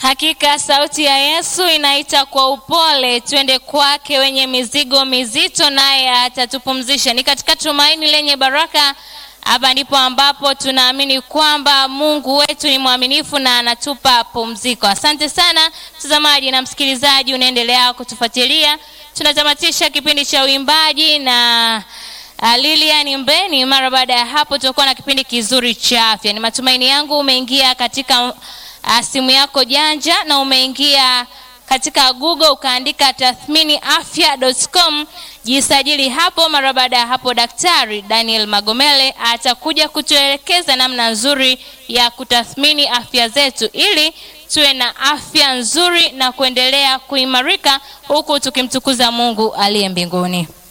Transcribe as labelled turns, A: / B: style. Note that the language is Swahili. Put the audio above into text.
A: Hakika sauti ya Yesu inaita kwa upole, twende kwake wenye mizigo mizito, naye atatupumzisha. Ni katika tumaini lenye baraka. Hapa ndipo ambapo tunaamini kwamba Mungu wetu ni mwaminifu na anatupa pumziko. Asante sana mtazamaji na msikilizaji, unaendelea kutufuatilia. Tunatamatisha kipindi cha uimbaji na uh, Lilian Mbeni. Mara baada ya hapo, tutakuwa na kipindi kizuri cha afya. Ni matumaini yangu umeingia katika uh, simu yako janja na umeingia katika Google ukaandika tathmini afya.com, jisajili hapo. Mara baada ya hapo, Daktari Daniel Magomele atakuja kutuelekeza namna nzuri ya kutathmini afya zetu ili tuwe na afya nzuri na kuendelea kuimarika huku tukimtukuza Mungu aliye mbinguni.